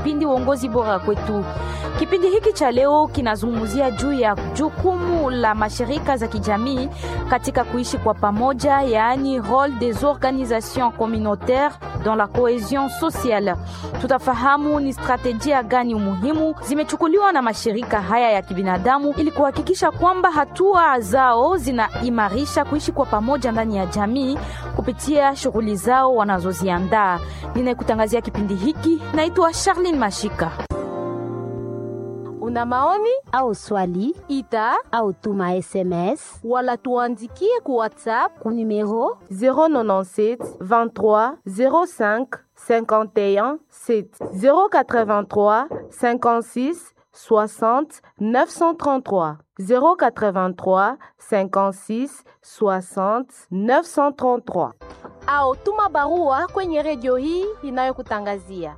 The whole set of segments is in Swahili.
kipindi uongozi bora kwetu. Kipindi hiki cha leo kinazungumzia juu ya jukumu la mashirika za kijamii katika kuishi kwa pamoja, yaani role des organisations communautaires dans la cohesion sociale. Tutafahamu ni strategia gani muhimu zimechukuliwa na mashirika haya ya kibinadamu ili kuhakikisha kwamba hatua zao zinaimarisha kuishi kwa pamoja ndani ya jamii kupitia shughuli zao wanazoziandaa. Ninayekutangazia kipindi hiki naitwa Charlene Mashika. Una maoni au swali ita au tuma SMS wala tuandikie ku WhatsApp ku numero 097 23 05 51 7 083 56 60 933 083 56 60 933 au tuma barua kwenye redio hii inayokutangazia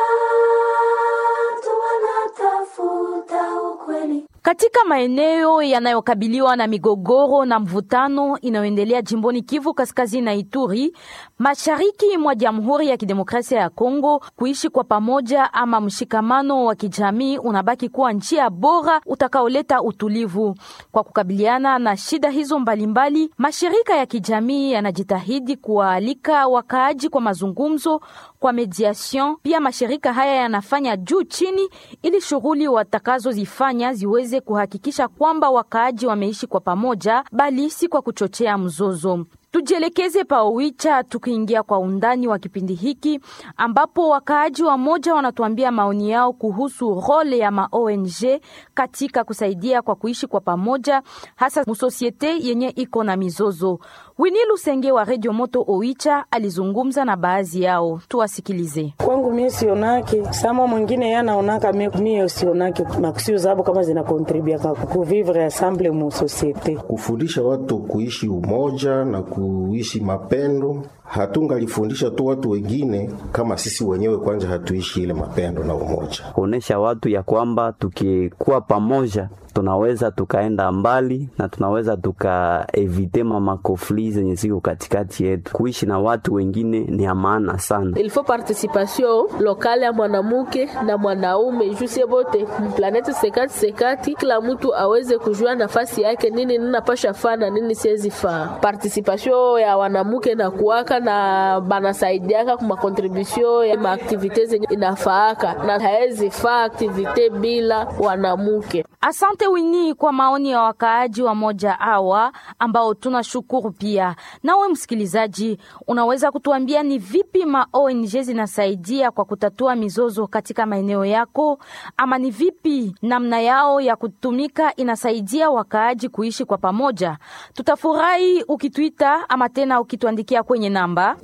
Katika maeneo yanayokabiliwa na migogoro na mvutano inayoendelea jimboni Kivu Kaskazini na Ituri, mashariki mwa Jamhuri ya Kidemokrasia ya Kongo, kuishi kwa pamoja ama mshikamano wa kijamii unabaki kuwa njia bora utakaoleta utulivu. Kwa kukabiliana na shida hizo mbalimbali, mashirika ya kijamii yanajitahidi kuwaalika wakaaji kwa mazungumzo, kwa mediation. Pia mashirika haya yanafanya juu chini ili shughuli watakazozifanya ziweze kuhakikisha kwamba wakaaji wameishi kwa pamoja, bali si kwa kuchochea mzozo. Tujielekeze pa Owicha tukiingia kwa undani wa kipindi hiki ambapo wakaaji wa moja wanatuambia maoni yao kuhusu role ya ma ONG katika kusaidia kwa kuishi kwa pamoja, hasa musosiete yenye iko na mizozo. Wini Lusenge wa Radio Moto Owicha alizungumza na baadhi yao, tuwasikilize. Kwangu mie sionake sama mwingine yanaonaka mie sionake makusio zabo kama zinakontribia kuvivre ensemble mu societe, kufundisha watu kuishi umoja na kuishi mapendo. Hatungalifundisha tu watu wengine kama sisi wenyewe kwanza hatuishi ile mapendo na umoja, kuonesha watu ya kwamba tukikuwa pamoja tunaweza tukaenda mbali na tunaweza tukaevite mamakofli zenye ziko katikati yetu. Kuishi na watu wengine ni ya maana sana. Il faut participation lokale ya mwanamuke na mwanaume jusie bote mplaneti sekati sekati, kila mtu aweze kujua nafasi yake, nini ninapasha faa na nini siwezi faa. Participation ya wanamuke na kuwaka na banasaidiaka kuma contribution ya maaktivite zenye inafaaka na haezi faa aktivite bila wanamuke. Asante Wini kwa maoni ya wakaaji wa moja hawa ambao tunashukuru pia. Nawe msikilizaji, unaweza kutuambia ni vipi ma ONG zinasaidia kwa kutatua mizozo katika maeneo yako, ama ni vipi namna yao ya kutumika inasaidia wakaaji kuishi kwa pamoja? Tutafurahi ukituita ama tena ukituandikia kwenye namba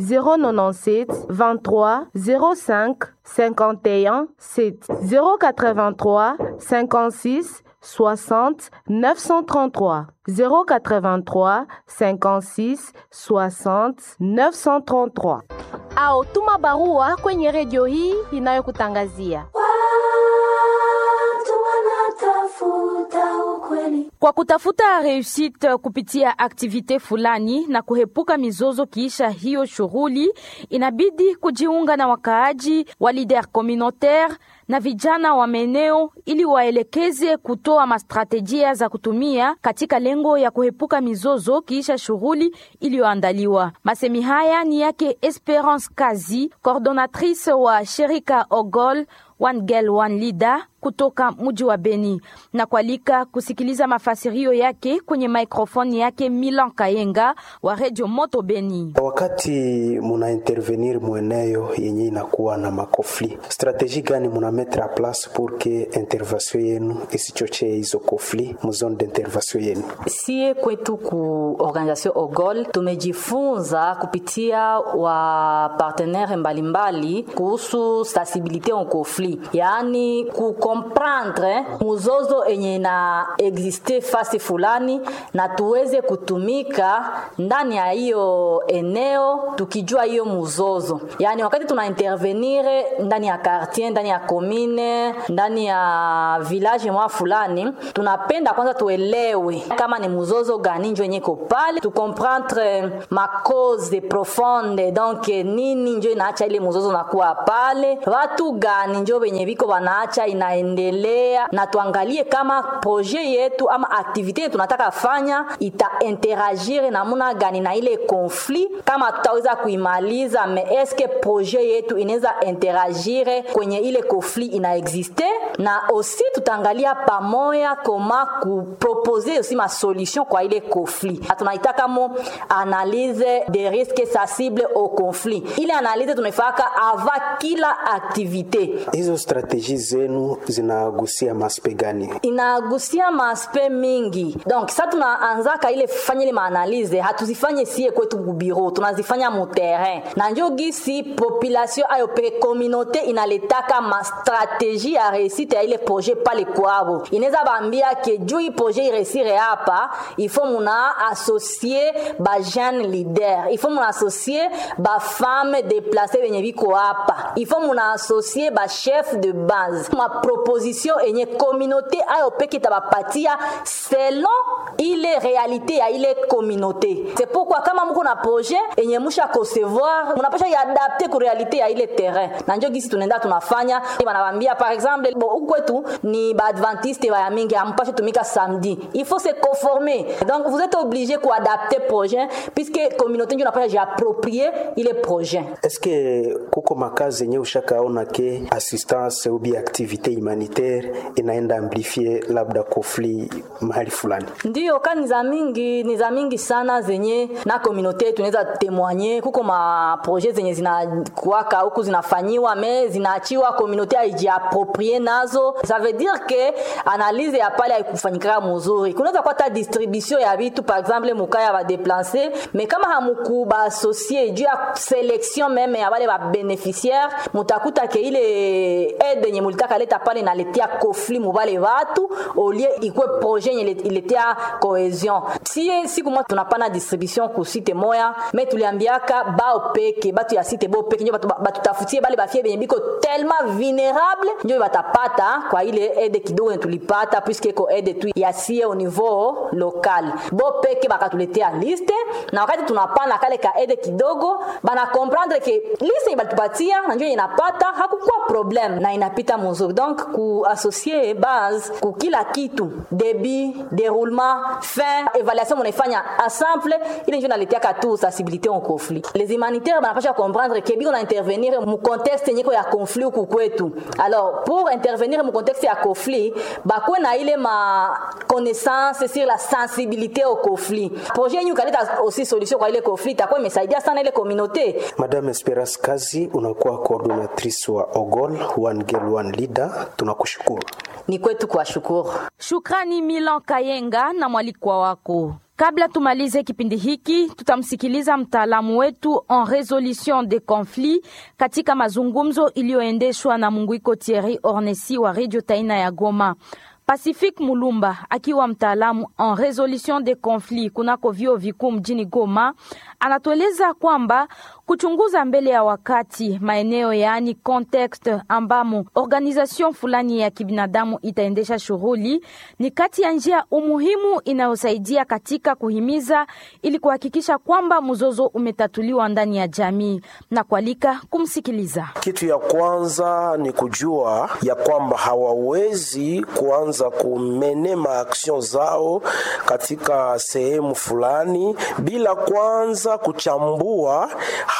097 23 05 51 7 083 56 60 933 083 56 60 933 au tuma barua kwenye redio hii inayokutangazia. Kwa kutafuta reusite kupitia aktivite fulani na kuhepuka mizozo kiisha hiyo shughuli, inabidi kujiunga na wakaaji wa lider communautaire na vijana wa maeneo ili waelekeze kutoa mastrategia za kutumia katika lengo ya kuhepuka mizozo kiisha shughuli iliyoandaliwa. Masemi haya ni yake Esperance Kazi, coordonatrice wa shirika Ogol One Girl One Leader kutoka mji wa Beni na kualika kusikiliza mafasirio yake kwenye maikrofoni yake Milan Kayenga wa Radio Moto Beni. Wakati muna intervenir mweneo yenye inakuwa na makofli, strategie gani muna mettre a place pour que intervention yenu isichochee hizo kofli mu zone d'intervention yenu? Sie kwetu ku organisation Ogol tumejifunza kupitia wa partenaire mbalimbali kuhusu sensibilité en conflit, yaani ku comprendre muzozo enye na existe fasi fulani na tuweze kutumika ndani ya hiyo eneo tukijua hiyo muzozo. Yani wakati tuna intervenir ndani ya quartier, ndani ya commune komine ndani ya village mwa fulani tunapenda kwanza tuelewe kama ni mzozo gani njo yenye iko pale tukomprendre ma cause profonde donc nini njo inaacha ile mzozo nakuwa pale watu gani njo wenye viko wanaacha inaendelea na tuangalie kama projet yetu ama aktivite yetu tunataka fanya ita interagir namuna gani na ile conflit kama tutaweza kuimaliza me eske projet yetu inaweza interagire kwenye ile conflit inaexiste na aussi tutaangalia pamoja koma kupropose aussi ma solution kwa ile conflit tunaitaka mo analyse des risques sensibles au conflit ile analyse tunaifaka ava kila activité hizo strategie zenu zinagusia maspe gani inagusia maspe mingi donc sa tunaanzaka ile fanya ile maanalize hatuzifanye sie kwetu kubiro tunazifanya muterrain na njo gisi population ayo peke communauté inaletaka mastratégie ya réussite ya ile projet pale kwabo inaweza bambia ke juu hii projet iresire hapa ifo muna associe ba jeune leader ifo muna associe ba femme déplacé benye biko hapa ifo muna associe ba chef de base ma proposition enye communauté ayo peke itabapatia selon ile réalité ya ile communauté c'est pourquoi kama mko na projet enye musha concevoir munapasha iadapte ku réalité ya ile terrain na njo gisi tunaenda tunafanya banabambia par exemple bo ukwetu ni baadventiste baya mingi ampashe tumika samedi il faut se conformer donc vous êtes obligé kuadapte projet puisque communauté njo napasha jiapproprier ile projet est-ce que kuko makazi yenye ushakaona ke assistance ubi activité humanitaire inaenda amplifie labda conflit mahali fulani ndio ka ni za mingi ni za mingi sana zenye na communauté yetu inaweza témoigner kuko ma projet zenye zinakuwaka huku zinafanyiwa me zinaachiwa communauté aijiaproprie nazo ça veut dire que analyse ya pale haikufanyikaka muzuri kunaweza kuwa ta distribution ya vitu par exemple muka ya badeplace me kama hamuku baasocie juu ya selection meme ya bale babeneficiaire mutakuta ke ile aide yenye mulitaka leta pale inaletea conflit mubale batu olie ikwe projet yenye iletea cohesion si siku moja tunapana distribution ku site moya me tuliambiaka bao peke batu ya site bo peke njo batutafutie bale bafie benye biko tellement vulnerable njo batapata kwa ile aide kidogo tulipata puisque ko aide tu yasie au niveau local bo peke bakatuletea liste na wakati tunapana kale ka aide kidogo bana comprendre ke liste balitupatia na njo inapata hakukuwa problem na inapita muzuri donc ku associer base ku kila kitu débit déroulement fin évaluation munaifanya ensemble ile njo naletiaka tu sensibilité en conflit les humanitaires banapasha comprendre ke biko na intervenir mu contexte yenyeko ya conflit huku kwetu alors pour intervenir mu contexte ya conflit bakwe na ile ma connaissance sur la sensibilité au conflit projet yenyu kaleta aussi solution kwa ile conflit itakuwa imesaidia sana ile communauté madame esperance kazi unakuwa coordinatrice wa ogol one girl one leader tunakushukuru ni kwetu kuwashukuru Shukrani Milan Kayenga na mwalikwa wako. Kabla tumalize kipindi hiki, tutamsikiliza mtaalamu wetu en resolution de conflit katika mazungumzo iliyoendeshwa na Munguiko Thierry Ornesi wa Radio Taina ya Goma. Pacifique Mulumba akiwa mtaalamu en resolution de conflit kunako vyuo vikuu mjini Goma anatueleza kwamba kuchunguza mbele ya wakati maeneo yaani context ambamo organization fulani ya kibinadamu itaendesha shughuli ni kati ya njia umuhimu inayosaidia katika kuhimiza ili kuhakikisha kwamba mzozo umetatuliwa ndani ya jamii na kualika kumsikiliza. Kitu ya kwanza ni kujua ya kwamba hawawezi kuanza kumene maaction zao katika sehemu fulani bila kwanza kuchambua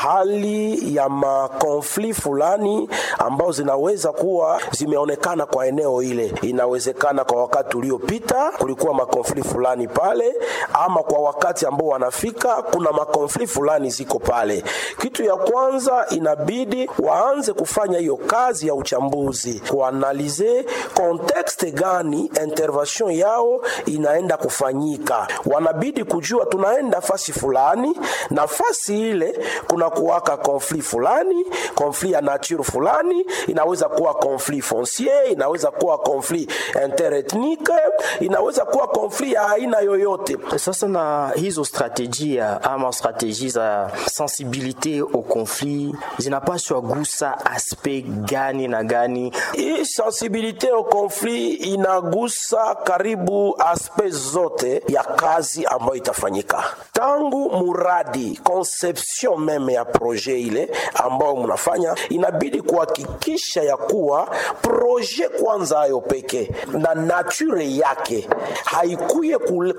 hali ya makonfli fulani ambao zinaweza kuwa zimeonekana kwa eneo ile. Inawezekana kwa wakati uliopita kulikuwa makonfli fulani pale, ama kwa wakati ambao wanafika kuna makonfli fulani ziko pale. Kitu ya kwanza inabidi waanze kufanya hiyo kazi ya uchambuzi, kuanalize kontekste gani gani intervention yao inaenda kufanyika. Wanabidi kujua tunaenda fasi fulani, na fasi ile kuna kuwaka konfli fulani, konfli ya nature fulani, inaweza kuwa konfli foncier, inaweza kuwa konfli interethnique, inaweza kuwa konfli ya aina yoyote. Sasa na hizo strategia ama strategie za sensibilite au conflit zinapaswa gusa aspect gani na gani? Hii sensibilite au conflit inagusa karibu aspect zote ya kazi ambayo itafanyika tangu muradi conception meme ya projet ile ambayo mnafanya, inabidi kuhakikisha ya kuwa projet kwanza ayo peke na nature yake haikuye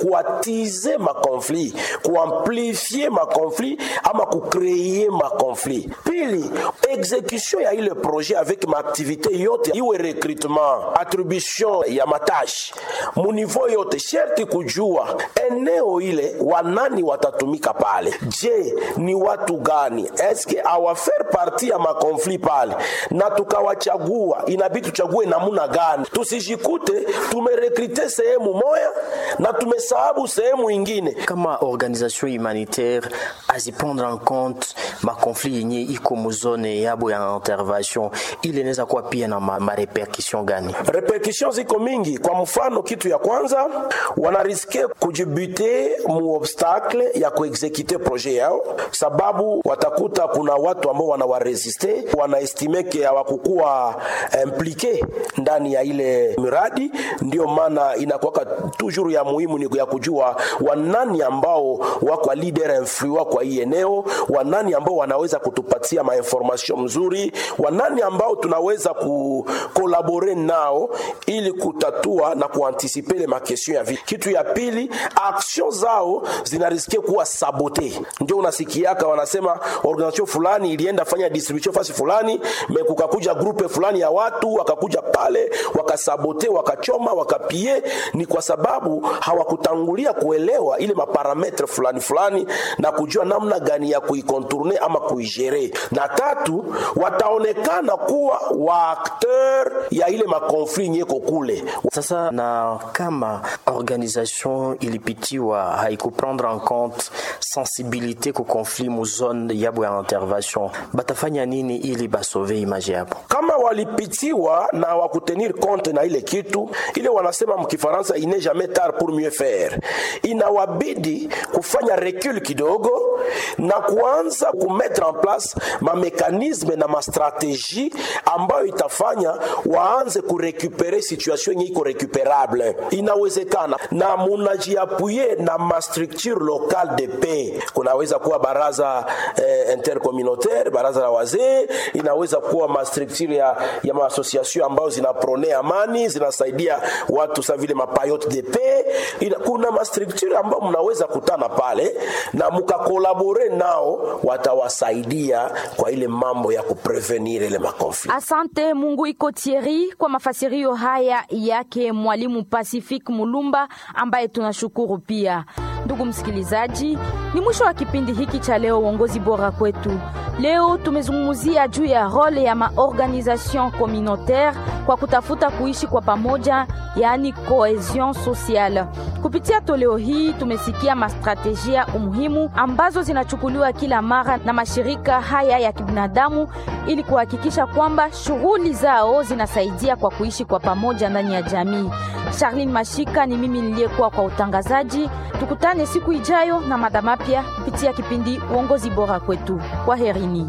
kuatize makonflit kuamplifie makonflit ama kukreye makonflit. Pili, execution ya ile projet avec maaktivite yote iwe recrutement, attribution ya matashi muniveau yote, sherti kujua eneo ile wanani watatumika pale. Je, ni watu gani? Eske awafaire parti ya makonflit pale, na tukawachagua, inabidi tuchague namuna gani, tusijikute tumerekrite sehemu moya na tumesahabu sehemu ingine. Kama organisation humanitaire aziprendre en compte makonflit yenye iko muzone yabo ya intervention, ile inaweza kuwa pia na marepercussion ma gani? Repercussion ziko mingi. Kwa mfano, kitu ya kwanza wanariske kujibute mu obstacle ya kuexekute projet yao, sababu watakuta kuna watu ambao wanawaresiste, wanaestime ke hawakukuwa implike ndani ya ile miradi. Ndio maana inakuwaka toujours ya muhimu ni ya kujua wanani ambao wako leader influent kwa hii eneo, wanani ambao wanaweza kutupatia mainformation mzuri, wanani ambao tunaweza kukolabore nao ili kutatua na kuantisipe ile makestion ya vita. Kitu ya pili, action zao zinariske kuwa sabote. Ndio unasikiaka wanasema organisation fulani ilienda fanya distribution fasi fulani, kukakuja grupe fulani ya watu wakakuja pale wakasabote, wakachoma, wakapie. Ni kwa sababu hawakutangulia kuelewa ile maparametre fulani fulani na kujua namna gani ya kuikontourne ama kuigere. Na tatu, wataonekana kuwa waakteur ya ile makonflit nyeko kule. Sasa na kama organisation ilipitiwa haikuprendre en compte sensibilité ku conflit mu zone yabo ya intervention, batafanya nini ili basove image yabo? Kama walipitiwa na wakutenir compte na ile kitu ile, wanasema mkifaransa ine jamais tard pour mieux faire, inawabidi kufanya recul kidogo na kuanza kumettre en place mamekanisme na mastrategie ambayo itafanya waanze kurekupere situation yenye iko recuperable. Inawezekana na munajiapuye na mastructure locale de paix. Kunaweza kuwa baraza eh, intercommunautaire, baraza la wazee, inaweza kuwa mastructure ya, ya maasociation ambayo zinaprone amani, zinasaidia watu sa vile mapayote de paix. Ina, kuna mastructure ambayo mnaweza kutana pale na mukakolabore nao, watawasaidia kwa ile mambo ya kuprevenir ile makonflikt. Asante Mungu iko Thierry kwa mafasirio haya yake mwalimu Pacific Mulumba ambaye tunashukuru pia. Ndugu msikilizaji, ni mwisho wa kipindi hiki cha leo uongozi bora kwetu. Leo tumezungumzia juu ya role ya maorganisation communautaire kwa kutafuta kuishi kwa pamoja, yaani cohesion sociale. Kupitia toleo hii tumesikia mastrategia umuhimu ambazo zinachukuliwa kila mara na mashirika haya ya kibinadamu ili kuhakikisha kwamba shughuli zao zinasaidia kwa kuishi kwa pamoja ndani ya jamii. Charlene Mashika ni mimi niliyekuwa kwa utangazaji. Tukutane siku ijayo na mada mapya kupitia kipindi uongozi bora kwetu. Kwa herini.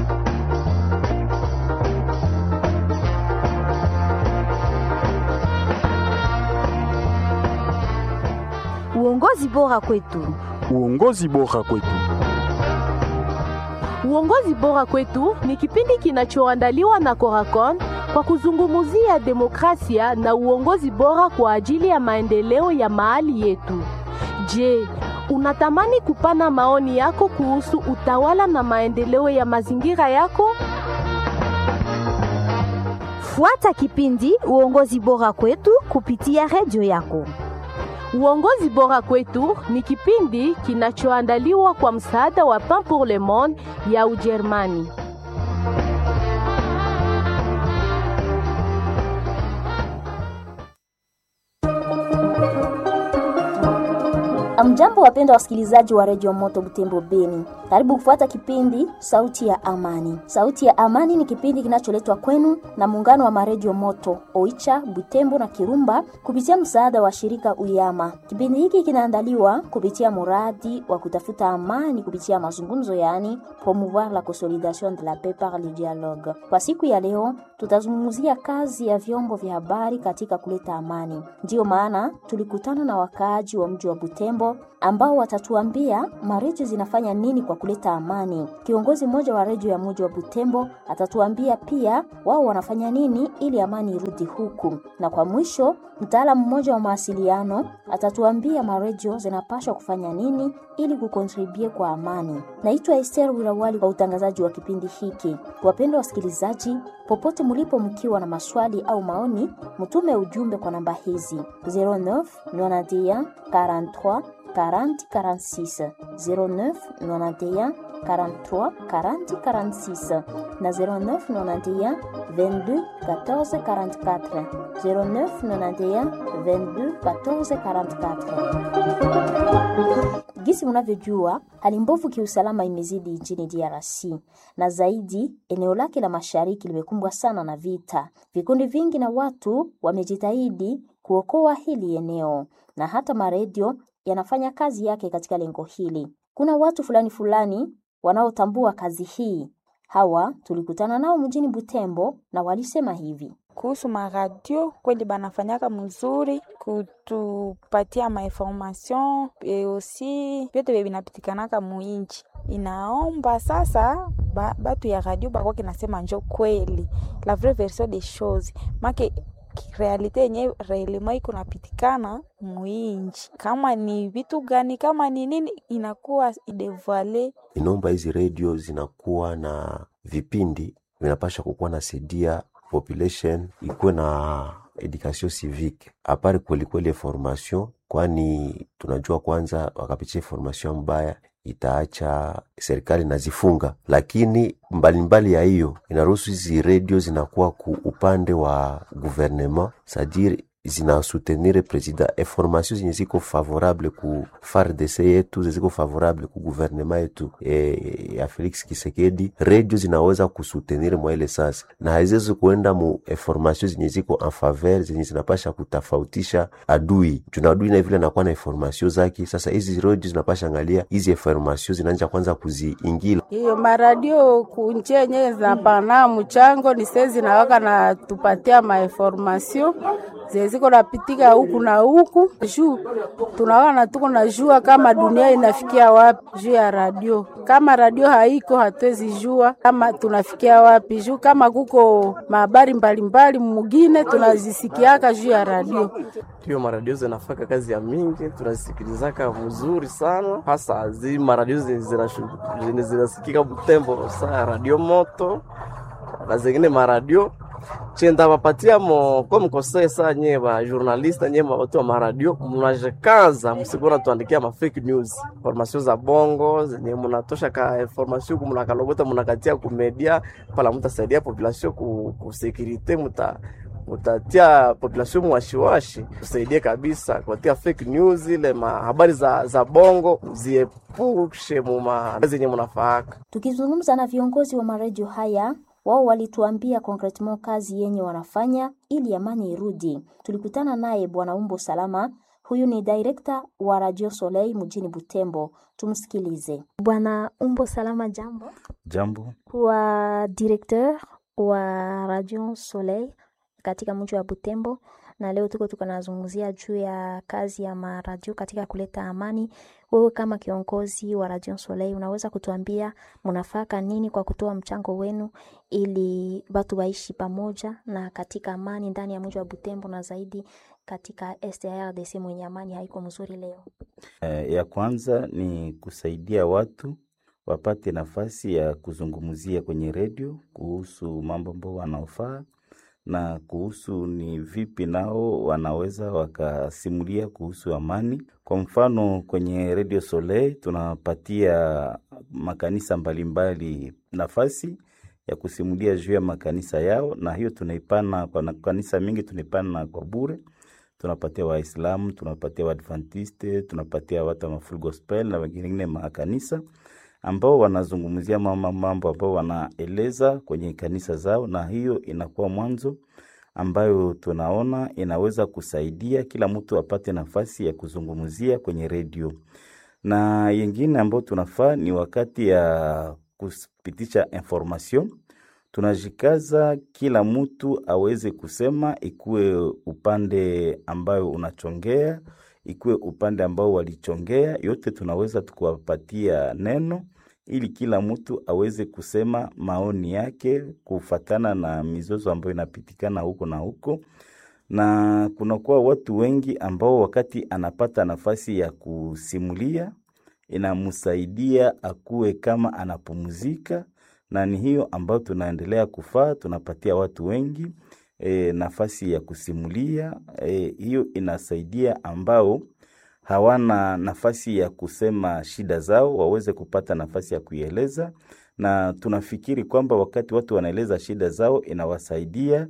Uongozi bora kwetu. Uongozi bora kwetu. Uongozi bora kwetu ni kipindi kinachoandaliwa na Coracon kwa kuzungumzia demokrasia na uongozi bora kwa ajili ya maendeleo ya mahali yetu. Je, unatamani kupana maoni yako kuhusu utawala na maendeleo ya mazingira yako? Fuata kipindi uongozi bora kwetu kupitia redio yako. Uongozi bora kwetu ni kipindi kinachoandaliwa kwa msaada wa Pain pour le Monde ya Ujerumani. Amjambo, wapenda wasikilizaji wa redio Moto Butembo Beni, karibu kufuata kipindi Sauti ya Amani. Sauti ya Amani ni kipindi kinacholetwa kwenu na muungano wa maredio Moto Oicha, Butembo na Kirumba kupitia msaada wa shirika Uyama. Kipindi hiki kinaandaliwa kupitia muradi wa kutafuta amani kupitia mazungumzo, yaani promouvoir la consolidation de la paix par le dialogue. Kwa siku ya leo, tutazungumzia kazi ya vyombo vya habari katika kuleta amani. Ndiyo maana tulikutana na wakaaji wa mji wa Butembo ambao watatuambia maredio zinafanya nini kwa kuleta amani. Kiongozi mmoja wa redio ya mji wa Butembo atatuambia pia wao wanafanya nini ili amani irudi huku, na kwa mwisho mtaalamu mmoja wa mawasiliano atatuambia maredio zinapaswa kufanya nini ili kukontribue kwa amani. Naitwa Esther Wirawali kwa utangazaji wa kipindi hiki. Wapendwa wasikilizaji, popote mlipo, mkiwa na maswali au maoni, mtume ujumbe kwa namba hizi 09 91 43 40 46 09 91 43 40 46 na 09 91 22 14 44 09 91 22 14 44. Gisi mnavyojua hali mbovu kiusalama imezidi nchini DRC na zaidi eneo lake la mashariki limekumbwa sana na vita. Vikundi vingi na watu wamejitahidi kuokoa hili eneo na hata maredio yanafanya kazi yake katika lengo hili. Kuna watu fulani fulani wanaotambua kazi hii. Hawa tulikutana nao mjini Butembo na walisema hivi kuhusu maradio kweli banafanyaka mzuri kutupatia mainformation e osi vyote vye vinapitikanaka muinchi. Inaomba sasa ba, batu ya radio bakwake nasema njo kweli la vraie version des choses make realite yenye reelema iko napitikana muinchi, kama ni vitu gani, kama ni nini, inakuwa idevoile. Inaomba hizi redio zinakuwa na vipindi vinapasha kukuwa na sedia population ikuwe na education civique apare kwelikweli formation, kwani tunajua kwanza wakapitia formation mbaya itaacha serikali nazifunga, lakini mbalimbali mbali ya hiyo inaruhusu hizi redio zinakuwa ku upande wa gouvernement sadire zinasoutenir president information zenye ziko favorable ku FARDC yetu ziko favorable ku gouvernement yetu e, ya Felix Kisekedi, redio zinaweza kusoutenir mwa ile sasa, na haziwezi kuenda mu information zenye ziko en faveur zenye zinapasha kutafautisha adui juna adui na vile nakuwa na information zake. Sasa hizi redio zinapasha angalia hizi information zinaanza kwanza kuziingila hiyo maradio kunjia yenyewe zinapana mchango ni sezi zinawaka na tupatia mainformation zeziko napitika huku na huku juu tunaona tuko na jua kama dunia inafikia wapi juu ya radio. Kama radio haiko hatuwezi jua kama tunafikia wapi juu kama kuko mahabari mbalimbali mugine tunazisikiaka juu ya radio. Hiyo maradio zinafaka kazi ya mingi, tunazisikilizaka mzuri sana, hasa zi maradio zenye zinasikika Butembo, saa radio moto na zingine maradio chenda bapatia mo ko mkosee saa nye ba journaliste nye watu wa maradio mnajekaza msikuna tuandikia ma fake news information za bongo zenye mnatosha ka information kumnakalogota mnakatia ku media pala mtasaidia population ku, ku securite muta mutatia population mwashiwashi tusaidie kabisa kuatia fake news ile ma habari za, za bongo ziepushe muma zenye mnafaaka. Tukizungumza na viongozi wa maredio haya wao walituambia concretement kazi yenye wanafanya ili amani irudi. Tulikutana naye Bwana Umbo Salama, huyu ni director wa Radio Soleil mjini Butembo. Tumsikilize. Bwana Umbo Salama, jambo. Jambo. Wa directeur wa Radio Soleil katika mji wa Butembo, na leo tuko tukanazungumzia juu ya kazi ya maradio katika kuleta amani. Wewe kama kiongozi wa Radio Soleil unaweza kutuambia mnafaka nini kwa kutoa mchango wenu ili watu waishi pamoja na katika amani ndani ya mji wa Butembo na zaidi katika STRDC mwenye amani haiko mzuri leo? Eh, ya kwanza ni kusaidia watu wapate nafasi ya kuzungumzia kwenye redio kuhusu mambo ambayo wanaofaa na kuhusu ni vipi nao wanaweza wakasimulia kuhusu amani. Kwa mfano kwenye Radio Soleil tunapatia makanisa mbalimbali nafasi ya kusimulia juu ya makanisa yao, na hiyo tunaipana kwa kanisa mingi tunaipana kwa bure. tunapatia Waislamu, tunapatia Waadventiste, tunapatia watu wa Full Gospel na wengine makanisa ambao wanazungumzia mama mambo ambao wanaeleza kwenye kanisa zao, na hiyo inakuwa mwanzo ambayo tunaona inaweza kusaidia kila mtu apate nafasi ya kuzungumzia kwenye redio. Na yengine ambayo tunafaa ni wakati ya kupitisha information, tunajikaza kila mtu aweze kusema, ikuwe upande ambayo unachongea, ikuwe upande ambao walichongea, yote tunaweza tukuwapatia neno ili kila mtu aweze kusema maoni yake kufatana na mizozo ambayo inapitikana huko na huko, na kunakuwa watu wengi ambao wakati anapata nafasi ya kusimulia inamsaidia akuwe kama anapumzika, na ni hiyo ambayo tunaendelea kufaa. Tunapatia watu wengi e, nafasi ya kusimulia e, hiyo inasaidia ambao hawana nafasi ya kusema shida zao waweze kupata nafasi ya kuieleza, na tunafikiri kwamba wakati watu wanaeleza shida zao inawasaidia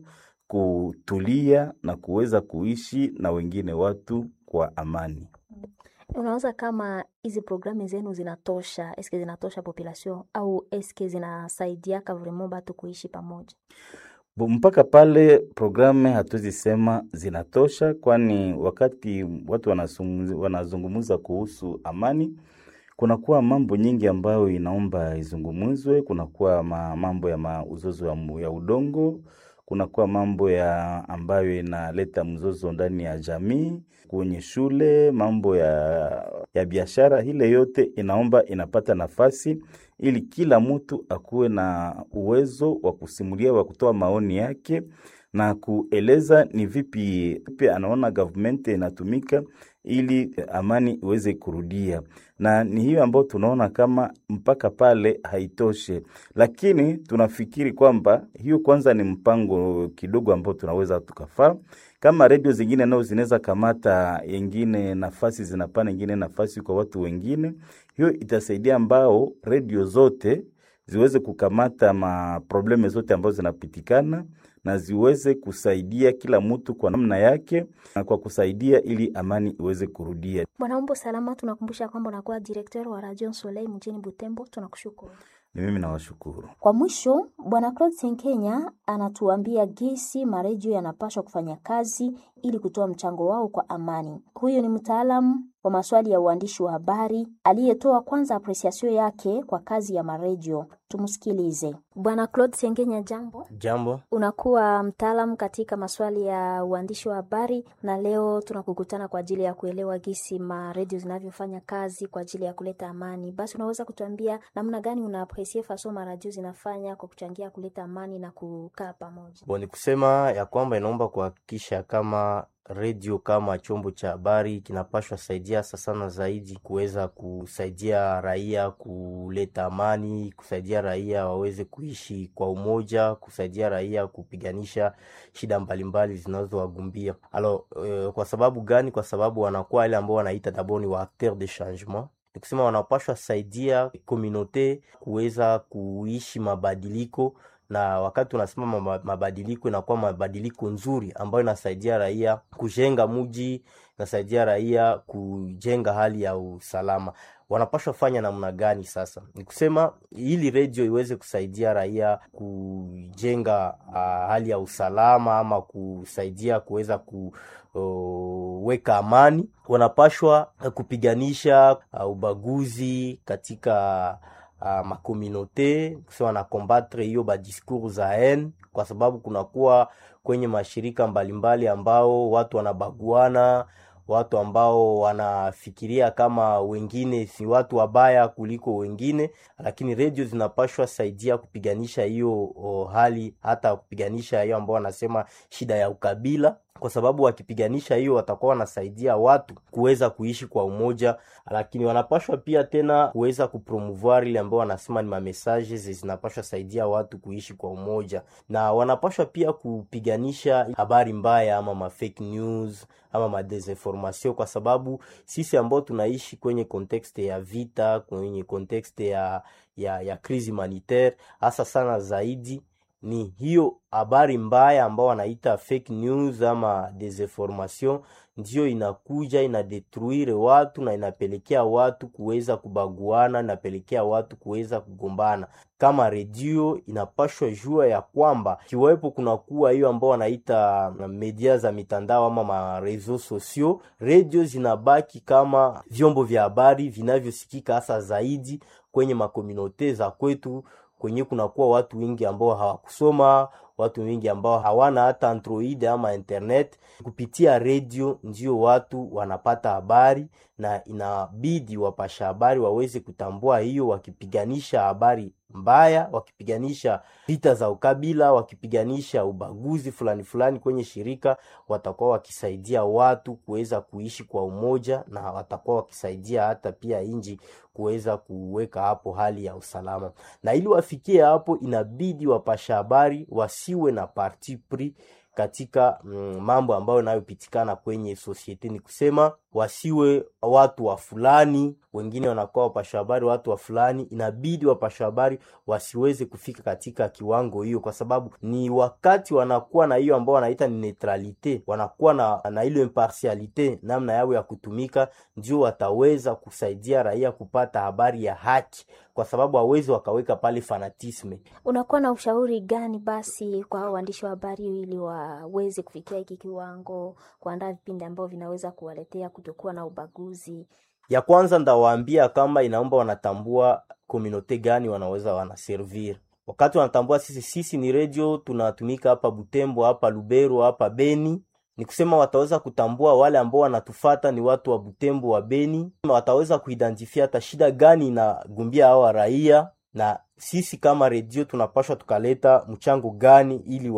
kutulia na kuweza kuishi na wengine watu kwa amani. Unawaza kama hizi programu zenu zinatosha? Eske zinatosha population au eske zinasaidiaka vraiment batu kuishi pamoja? Bo, mpaka pale programu hatuwezi sema zinatosha, kwani wakati watu wanazungumza kuhusu amani, kunakuwa mambo nyingi ambayo inaomba izungumuzwe. Kunakuwa ma, mambo ya mauzozo ya, ya udongo, kunakuwa mambo ya ambayo inaleta mzozo ndani ya jamii, kwenye shule, mambo ya, ya biashara. Ile yote inaomba inapata nafasi ili kila mtu akuwe na uwezo wa kusimulia, wa kutoa maoni yake na kueleza ni vipi vipi anaona government inatumika ili amani iweze kurudia, na ni hiyo ambayo tunaona kama mpaka pale haitoshe, lakini tunafikiri kwamba hiyo kwanza ni mpango kidogo ambao tunaweza tukafaa kama redio zingine nao zinaweza kamata yengine nafasi zinapana yengine nafasi kwa watu wengine, hiyo itasaidia ambao redio zote ziweze kukamata maprobleme zote ambazo zinapitikana na ziweze kusaidia kila mtu kwa namna yake na kwa kusaidia ili amani iweze kurudia. Bwana Umbo Salama, tunakumbusha kwamba unakuwa directeur wa Radio Soleil mjini Butembo. Tunakushukuru. Ni mimi nawashukuru. Kwa mwisho, Bwana Claude Senkenya anatuambia gesi maredio yanapaswa kufanya kazi ili kutoa mchango wao kwa amani. Huyu ni mtaalamu wa maswali ya uandishi wa habari aliyetoa kwanza apresiasio yake kwa kazi ya maredio. Tumsikilize. Bwana Claude Sengenya, jambo. Jambo. Unakuwa mtaalamu katika maswali ya uandishi wa habari, na leo tunakukutana kwa ajili ya kuelewa gisi maredio zinavyofanya kazi kwa ajili ya kuleta amani. Basi unaweza kutuambia namna gani una apresie faso maradio zinafanya kwa kuchangia kuleta amani na kukaa pamoja? Bo, ni kusema ya kwamba inaomba kuhakikisha kama redio kama chombo cha habari kinapashwa saidia sana zaidi kuweza kusaidia raia kuleta amani, kusaidia raia waweze kuishi kwa umoja, kusaidia raia kupiganisha shida mbalimbali zinazowagumbia. Alo, uh, kwa sababu gani? Kwa sababu wanakuwa wale ambao wanaita dabord ni wa acteur de changement ni kusema wanapashwa saidia komunote kuweza kuishi mabadiliko na wakati unasema mabadiliko inakuwa mabadiliko nzuri ambayo inasaidia raia kujenga muji, inasaidia raia kujenga hali ya usalama. Wanapashwa fanya namna gani? Sasa ni kusema ili redio iweze kusaidia raia kujenga uh, hali ya usalama ama kusaidia kuweza kuweka amani, wanapashwa kupiganisha uh, ubaguzi katika Uh, makominote kusema na kombatre hiyo badiscours za haine, kwa sababu kunakuwa kwenye mashirika mbalimbali ambao watu wanabaguana, watu ambao wanafikiria kama wengine si watu wabaya kuliko wengine, lakini redio zinapashwa saidia kupiganisha hiyo hali, hata kupiganisha hiyo ambao wanasema shida ya ukabila kwa sababu wakipiganisha hiyo watakuwa wanasaidia watu kuweza kuishi kwa umoja, lakini wanapashwa pia tena kuweza kupromouvoir ile ambao wanasema ni mamessages zinapashwa saidia watu kuishi kwa umoja, na wanapashwa pia kupiganisha habari mbaya ama ma fake news ama ma desinformation, kwa sababu sisi ambao tunaishi kwenye kontekste ya vita, kwenye kontekste ya ya, ya crise humanitaire hasa sana zaidi ni hiyo habari mbaya ambao wanaita fake news ama desinformation ndiyo inakuja inadetruire watu na inapelekea watu kuweza kubaguana, inapelekea watu kuweza kugombana. Kama redio inapashwa jua ya kwamba kiwepo kunakuwa hiyo ambao wanaita media za mitandao ama marezo sosio, redio zinabaki kama vyombo vya habari vinavyosikika hasa zaidi kwenye makominote za kwetu kwenye kunakuwa watu wengi ambao hawakusoma, watu wengi ambao hawana hata Android ama internet. Kupitia redio ndio watu wanapata habari, na inabidi wapasha habari waweze kutambua hiyo, wakipiganisha habari mbaya, wakipiganisha vita za ukabila, wakipiganisha ubaguzi fulani fulani kwenye shirika, watakuwa wakisaidia watu kuweza kuishi kwa umoja, na watakuwa wakisaidia hata pia inji kuweza kuweka hapo hali ya usalama. Na ili wafikie hapo, inabidi wapasha habari wasiwe na parti pris katika mm, mambo ambayo yanayopitikana kwenye sosiete. Ni kusema wasiwe watu wa fulani, wengine wanakuwa wapasha habari watu wa fulani. Inabidi wapasha habari wasiweze kufika katika kiwango hiyo, kwa sababu ni wakati wanakuwa na hiyo ambao wanaita ni neutralite, wanakuwa na, na ile impartialite, namna yao ya kutumika, ndio wataweza kusaidia raia kupata habari ya haki, kwa sababu hawezi wakaweka pale fanatisme. Unakuwa na ushauri gani basi kwa waandishi wa habari ili waweze kufikia hiki kiwango, kuandaa vipindi ambavyo vinaweza kuwaletea kutokuwa na ubaguzi? Ya kwanza ndawaambia kama inaomba wanatambua komunote gani wanaweza wanaservir. Wakati wanatambua sisi sisi ni redio tunatumika hapa Butembo, hapa Lubero, hapa Beni, ni kusema wataweza kutambua wale ambao wanatufata ni watu wa Butembo, wa Beni, wataweza kuidentifia hata shida gani inagumbia hawa raia na sisi kama redio tunapashwa tukaleta mchango gani ili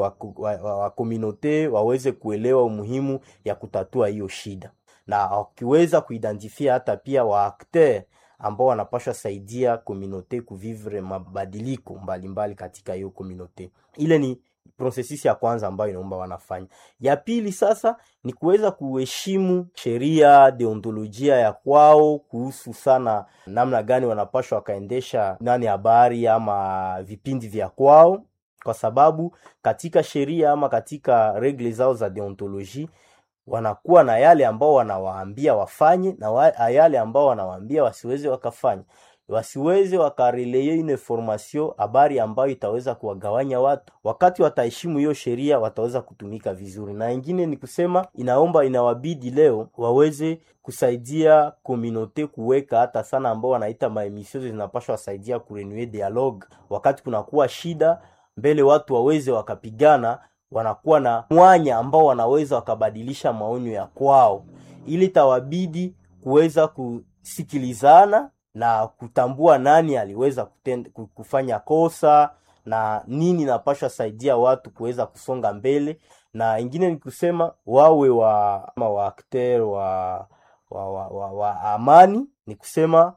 wakominote wa, wa, wa waweze kuelewa umuhimu ya kutatua hiyo shida, na wakiweza kuidentifia hata pia waakter ambao wanapashwa saidia kominote kuvivre mabadiliko mbalimbali mbali katika hiyo kominote. Ile ni prosesisi ya kwanza ambayo inaomba wanafanya. Ya pili sasa ni kuweza kuheshimu sheria deontolojia ya kwao kuhusu sana namna gani wanapashwa wakaendesha nani habari ama vipindi vya kwao, kwa sababu katika sheria ama katika regle zao za deontoloji wanakuwa na yale ambao wanawaambia wafanye na wa, yale ambao wanawaambia wasiweze wakafanya wasiweze wakareleye une information habari ambayo itaweza kuwagawanya watu. Wakati wataheshimu hiyo sheria, wataweza kutumika vizuri. Na ingine ni kusema, inaomba inawabidi leo waweze kusaidia komunote kuweka hata sana ambao wanaita maemisio zinapashwa wasaidia kurenue dialogue. Wakati kunakuwa shida mbele, watu waweze wakapigana, wanakuwa na mwanya ambao wanaweza wakabadilisha maonyo ya kwao, ili tawabidi kuweza kusikilizana na kutambua nani aliweza kutend, kufanya kosa na nini napashwa saidia watu kuweza kusonga mbele, na ingine ni kusema wawe wa ama wa akter wa, wa, wa, wa, wa amani, ni kusema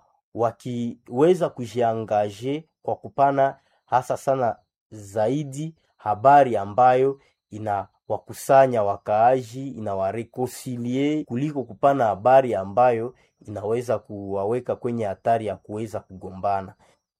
wakiweza kujiangaje kwa kupana hasa sana zaidi habari ambayo ina wakusanya wakaaji inawarekoncilie kuliko kupana habari ambayo inaweza kuwaweka kwenye hatari ya kuweza kugombana.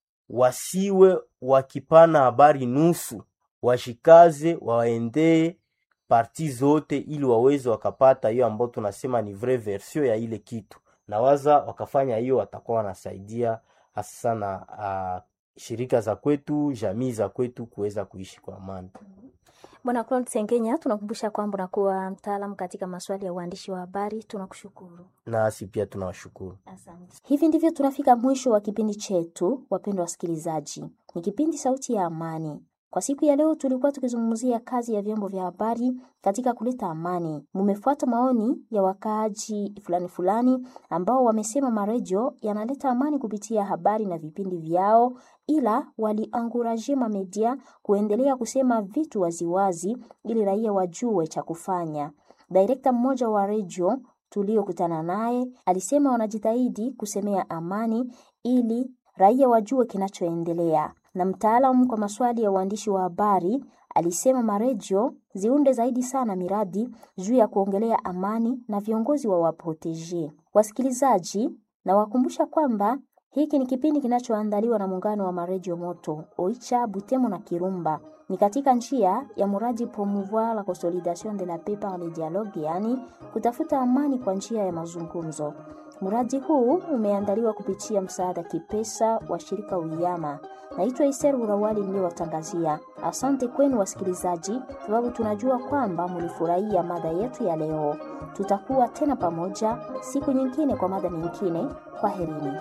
Wasiwe wakipana habari nusu, washikaze waendee parti zote, ili waweze wakapata hiyo ambayo tunasema ni vrai version ya ile kitu, na waza wakafanya hiyo, watakuwa wanasaidia hasa sana uh, shirika za kwetu, jamii za kwetu kuweza kuishi kwa amani. Bwana Claude Sengenya, tunakumbusha kwamba unakuwa mtaalamu katika maswali ya uandishi wa habari. Tunakushukuru. Nasi pia tunawashukuru. Asante. Hivi ndivyo tunafika mwisho wa kipindi chetu, wapendwa wasikilizaji. Ni kipindi Sauti ya Amani. Kwa siku ya leo tulikuwa tukizungumzia kazi ya vyombo vya habari katika kuleta amani. Mumefuata maoni ya wakaaji fulani fulani ambao wamesema maredio yanaleta amani kupitia habari na vipindi vyao, ila walianguraje mamedia kuendelea kusema vitu waziwazi ili raia wajue cha kufanya. Direkta mmoja wa redio tuliokutana naye alisema wanajitahidi kusemea amani ili raia wajue kinachoendelea na mtaalamu kwa maswali ya uandishi wa habari alisema maredio ziunde zaidi sana miradi juu ya kuongelea amani na viongozi wa waproteje. Wasikilizaji, na wakumbusha kwamba hiki ni kipindi kinachoandaliwa na muungano wa maredio moto Oicha, Butemo na Kirumba. Ni katika njia ya mradi promouvoir la consolidation de la paix par le dialogue, yaani kutafuta amani kwa njia ya mazungumzo. Mradi huu umeandaliwa kupitia msaada kipesa wa shirika Uyama. Naitwa Iser Urawali niliyowatangazia. Asante kwenu wasikilizaji, sababu tunajua kwamba mlifurahia mada yetu ya leo. Tutakuwa tena pamoja siku nyingine kwa mada nyingine. Kwaherini.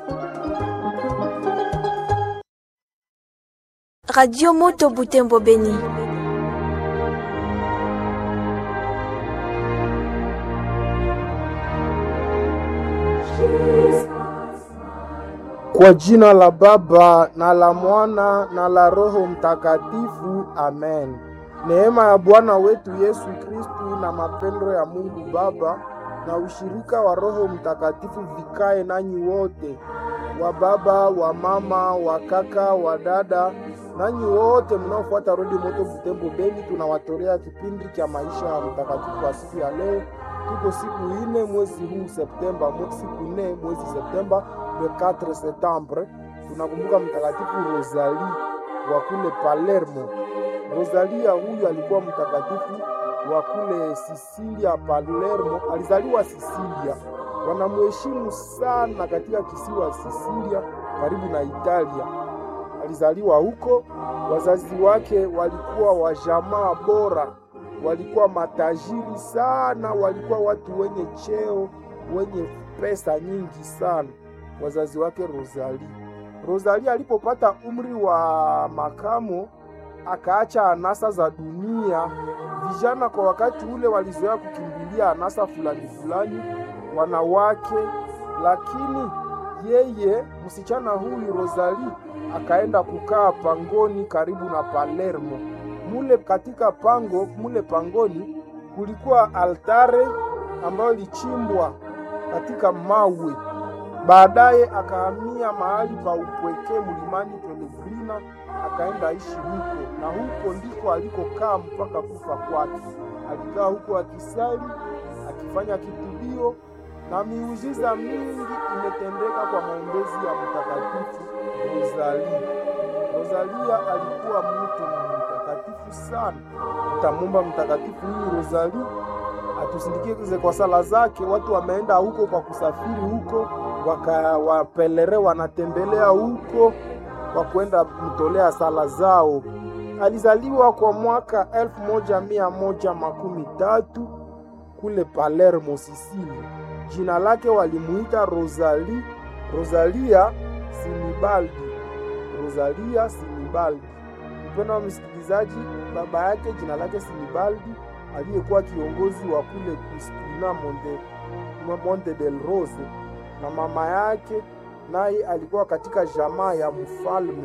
Radio Moto Butembo Beni. Kwa jina la Baba na la Mwana na la Roho Mtakatifu, amen. Neema ya Bwana wetu Yesu Kristu na mapendo ya Mungu Baba na ushirika wa Roho Mtakatifu vikae nanyi wote, wa baba, wa mama, wa kaka, wa dada, nanyi wote mnaofuata Rodi Moto Butembo Beni. Tunawatolea kipindi cha maisha ya mtakatifu wa siku ya leo. Tuko siku ine mwezi huu Septemba, siku nne mwezi Septemba, le 4 septembre. Tunakumbuka mtakatifu Rosalie wa kule Palermo. Rosalia huyu alikuwa mtakatifu wa kule Sisilia, Palermo. Alizaliwa Sisilia, wanamheshimu sana katika kisiwa Sisilia karibu na Italia. Alizaliwa huko. Wazazi wake walikuwa wa jamaa bora, walikuwa matajiri sana, walikuwa watu wenye cheo, wenye pesa nyingi sana, wazazi wake Rosalie. Rosalie alipopata umri wa makamo akaacha anasa za dunia. Vijana kwa wakati ule walizoea kukimbilia anasa fulani fulani, wanawake, lakini yeye msichana huyu Rosalie akaenda kukaa pangoni karibu na Palermo. Mule katika pango mule pangoni kulikuwa altare ambayo ilichimbwa katika mawe. Baadaye akahamia mahali pa upweke mlimani Pellegrina, akaenda ishi huko, na huko ndiko alikokaa mpaka kufa kwake. Alikaa huko akisali, akifanya kitubio, na miujiza mingi imetendeka kwa maombezi ya mtakatifu Rosalie. Rosalia alikuwa mtu mtakatifu sana. Tutamwomba mtakatifu huyu Rosalie atusindikize kwa sala zake. Watu wameenda huko kwa kusafiri huko, wakawapelere wanatembelea huko kwa kwenda kumtolea sala zao. Alizaliwa kwa mwaka elfu moja mia moja makumi tatu kule Palermo, Sisili. Jina lake walimuita Rosalie, Rosalia Sinibaldi, Rosalia Sinibaldi. Mpendwa wa msikilizaji, baba yake jina lake Sinibaldi aliyekuwa kiongozi wa kule Crispina Monte, Monte del Rose, na mama yake naye alikuwa katika jamaa ya mfalme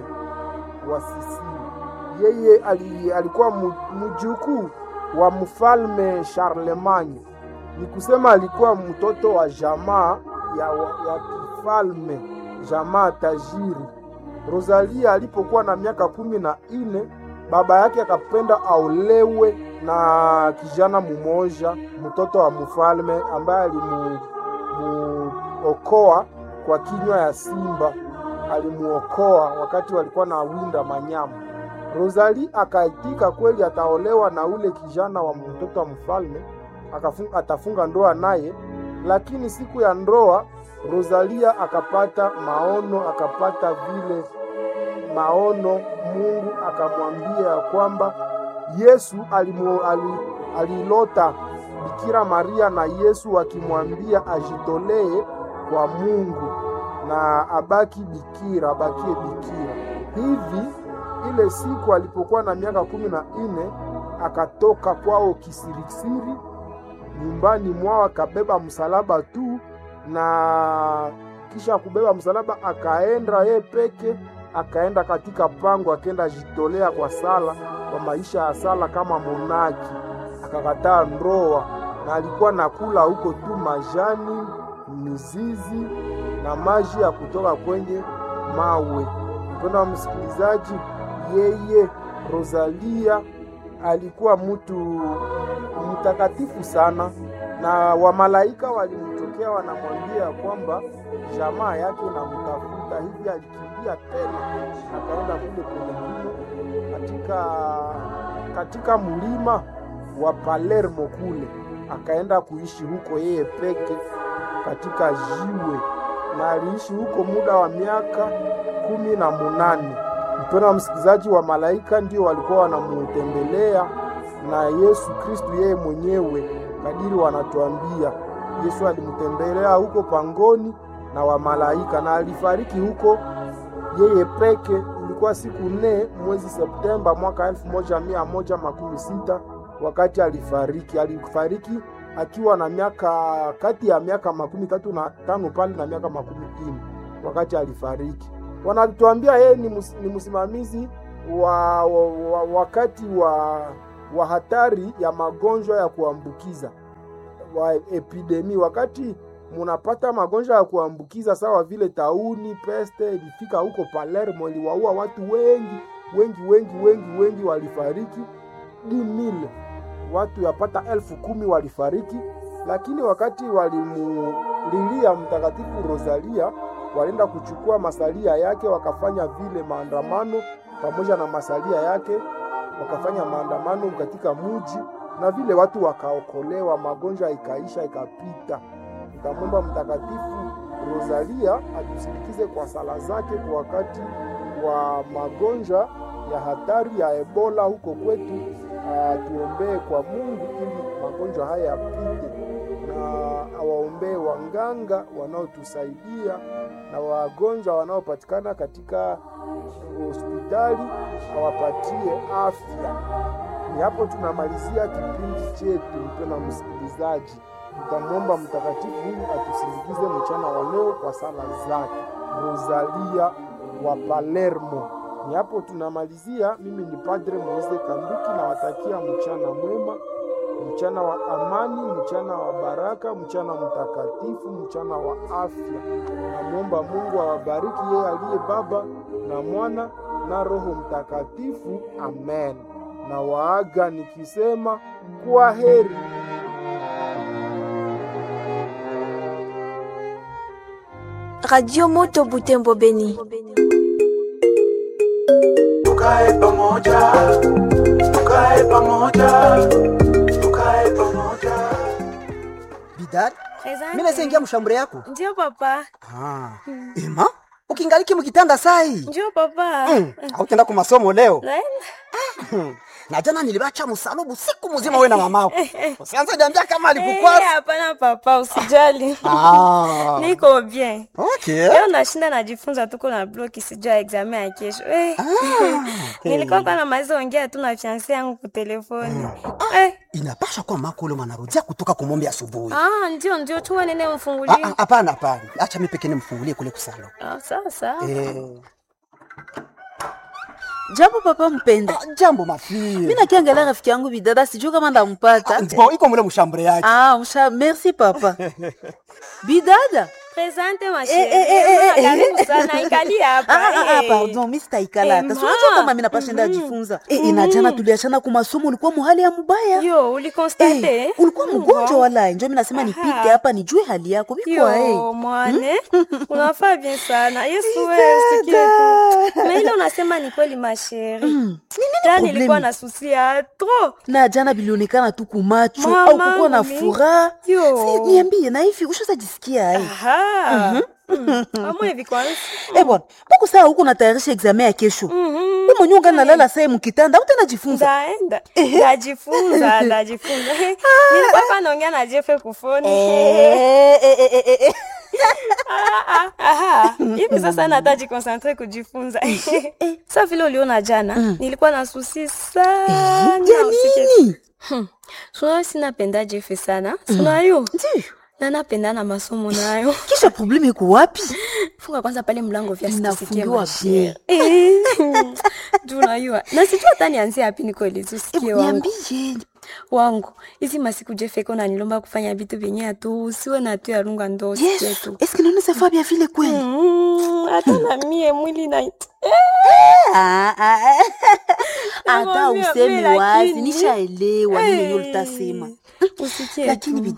wa Sisili. Yeye ali, alikuwa mjukuu wa mfalme Charlemagne, ni kusema alikuwa mtoto wa jamaa ya, ya kifalme, jamaa tajiri. Rosalia alipokuwa na miaka kumi na nne baba yake akapenda aolewe na kijana mumoja, mtoto wa mfalme ambaye alimuokoa kwa kinywa ya simba, alimuokoa wakati walikuwa na winda manyama. Rosalie akaitika kweli ataolewa na ule kijana wa mtoto wa mfalme, akafunga, atafunga ndoa naye. Lakini siku ya ndoa Rosalia akapata maono, akapata vile maono. Mungu akamwambia ya kwamba Yesu alimu, ali, alilota Bikira Maria na Yesu akimwambia ajitolee kwa Mungu na abaki bikira, abakie bikira. Hivi ile siku alipokuwa na miaka kumi na nne akatoka kwao kisirisiri nyumbani mwao, akabeba msalaba tu, na kisha kubeba msalaba akaenda ye peke, akaenda katika pango, akaenda jitolea kwa sala, kwa maisha ya sala kama monaki, akakataa ndoa, na alikuwa nakula huko tu majani, mizizi na maji ya kutoka kwenye mawe. Mpendwa wa msikilizaji, yeye Rosalia alikuwa mtu mtakatifu sana, na wamalaika walimtokea wanatokea wanamwambia ya kwamba jamaa yake inamtafuta hivi, alikimbia tena akaenda kule pengine katika katika mlima wa Palermo kule, akaenda kuishi huko yeye peke katika jiwe, na aliishi huko muda wa miaka kumi na munane. Mpendwa msikilizaji, wa malaika ndio walikuwa wanamutembelea na Yesu Kristu yeye mwenyewe, kadiri wanatuambia Yesu alimtembelea huko pangoni na wa malaika, na alifariki huko yeye peke. Ilikuwa siku nne mwezi Septemba mwaka elfu moja mia moja makumi sita wakati alifariki. Alifariki akiwa na miaka kati ya miaka makumi tatu na tano pale na miaka makumi ine wakati alifariki. Wanatuambia yeye ni, mus, ni msimamizi wa, wa, wa wakati wa, wa hatari ya magonjwa ya kuambukiza wa epidemi. Wakati munapata magonjwa ya kuambukiza sawa vile tauni, peste ilifika huko Palermo, iliwaua watu wengi wengi wengi wengi wengi, walifariki dimile watu yapata elfu kumi walifariki, lakini wakati walimulilia Mtakatifu Rosalia, walienda kuchukua masalia yake, wakafanya vile maandamano pamoja na masalia yake, wakafanya maandamano katika muji, na vile watu wakaokolewa, magonjwa ikaisha ikapita. Tutamwomba Mtakatifu Rosalia atusindikize kwa sala zake kwa wakati wa magonjwa ya hatari ya Ebola huko kwetu. Tuombee kwa Mungu ili magonjwa haya yapite, na awaombee wanganga wanaotusaidia na wagonjwa wanaopatikana katika hospitali, awapatie afya. Ni hapo tunamalizia kipindi chetu, mpendwa msikilizaji. Tutamwomba mtakatifu huyu atusindikize mchana wa leo kwa sala zake. Rosalia wa Palermo. Ni hapo tunamalizia. Mimi ni Padre Moise Kanduki, nawatakia mchana mwema, mchana wa amani, mchana wa baraka, mchana mtakatifu, mchana wa afya. Namwomba Mungu awabariki yeye aliye Baba na Mwana na Roho Mtakatifu. Amen. Na waaga nikisema kwa heri. Radio Moto Butembo Beni. Tukae pamoja, tukae pamoja, tukae pamoja. Bidad, mimi naweza ingia mshambure yako? Ndio papa. Ah. Ema, ukingaliki mkitanda sai. Ndio papa. Mm. Hautaenda kwa masomo leo? Naenda. Na jana nilibacha msalubu siku mzima wewe na mamako. Usianze niambia kama alikukwasa. Eh, hapana papa, usijali. Ah. Niko bien. Okay. Leo nashinda najifunza tuko na bloki sijua examen ya kesho. Eh. Nilikuwa kwa namaliza ongea tu na fiancé yangu kwa telefoni. Eh. Inapasha kuwa mako ule mwanarudia kutoka kumombe asubuhi. Ah, ndio ndio chuma nene mfungulie. Ah, ah, Hapana, hapana. Acha mimi pekee nimfungulie kule kusalo. Ah, sawa sawa. Eh. Jambo papa mpenda. Ah, jambo mafie. Mimi nakiangalia rafiki yangu bidada sijui kama ndampata. Bon, iko mule mshambure yake. Ah, msha, merci papa. bidada. Presente ma Eh, eh, eh, eh, chérie. eh. Karibu sana ikali hapa. Ah, ah, ah, eh. pardon, mimi sitaikala hata. Eh, Si unajua ma. kama mimi napashinda ajifunza. Eh, ina jana tuliachana kwa masomo ulikuwa muhali ya mubaya. Yo, ulikonstate? Eh, ulikuwa mgonjwa wala njo mimi nasema nipite hapa nijue hali yako. Biko eh. Yo, mwane unafaa bien sana yesu wewe usikie tu na ile unasema ni kweli masheri jana problemi? nilikuwa na susi ya tro Na jana bilionekana tu kumacho Mama, au kukuwa na mimi. furaha. Yo. Si niambie na hivi ushazajisikia ai? aha amwe hivi kwanza Eh bwana, mbona saa huko natayarisha examen ya kesho? Wewe mwenyewe ungali nalala saa mu kitanda, utanajifunza. ndaenda ndajifunza ndajifunza nilikuwa hapa naongea na jefe kufoni Eh, eh, eh, eh, eh. Ah, ah, aha. hivi sasa nataji konsantre kujifunza sa vile uliona jana nilikuwa na susi sana usikie tu. sunayo sinapenda jefe sana sunayo na napenda na masomo nayo Kisha probleme iko wapi? funga kwanza pale mlango vya Inafungiwa bien. juu unajua na sijua hata nianzie hapi nikoelezi usikie wangu Niambie. wangu hizi masiku jefeko nanilomba kufanya vitu vyenye atu usiwe na tu yarunga ndo usikie Yesu, tu eske naona safa bien vile kweli? Mm, hata na mie mwili na Ah, ah, ah. Hata Nakwambia, usemi mimi wazi, lakini- nishaelewa nini Eh, yenyewe ulitasema. usikie Lakini tu. bidada,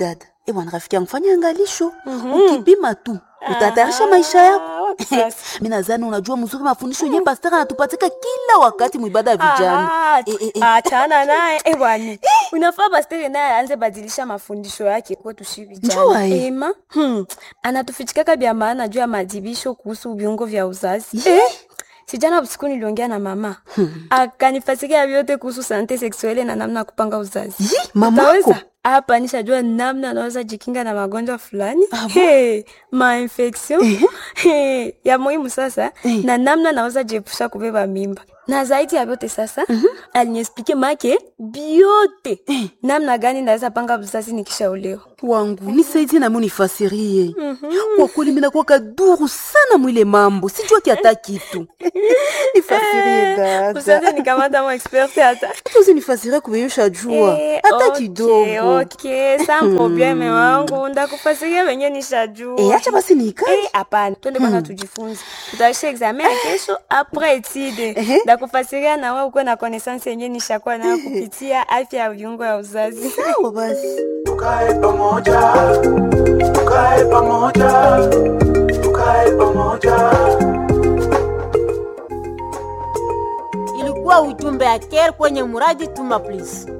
Eh bwana, rafiki yangu, fanya angalisho. Ukipima tu utatayarisha maisha yako. Mimi nadhani unajua mzuri mafundisho yenyewe pastor anatupatika kila wakati mwibada ya vijana. Ah, achana naye eh, bwana unafaa pastere naye aanze badilisha mafundisho yake kwetu shi Njua, vijana eh. ema hmm. anatufichikaka vya maana juu ya madibisho kuhusu viungo vya uzazi eh? sijana usiku niliongea na mama hmm. akanifasikia vyote kuhusu sante seksuele na namna ya kupanga uzazi mamako? Utaweza? hapa nishajua namna anaweza jikinga na magonjwa fulani hey, mainfection hey, ya muhimu sasa na namna naweza jiepusha kubeba mimba na zaidi ya vyote sasa aliniexplike make biote namna gani naweza panga uzazi nikishaolewa wangu nisaidie nami unifasirie kwa kweli minakuwa kaduru sana mwile mambo sijua kiata kitu nifasirie dada usianze nikamata mo expert hata hata usinifasirie kubeyusha jua Eh, hata okay, kidogo okay, sa probleme wangu ndakufasiria venye nishajua Eh, acha basi niikae. Eh, hapana twende kwanza tujifunze tutaisha examen ya kesho apres etide ndakufasiria na wewe ukuwe na connaissance yenye nishakuwa nayo kupitia afya ya viungo ya uzazi sawa basi tukae pamoja tukae pamoja tukae pamoja ilikuwa ujumbe ya care kwenye muradi tuma please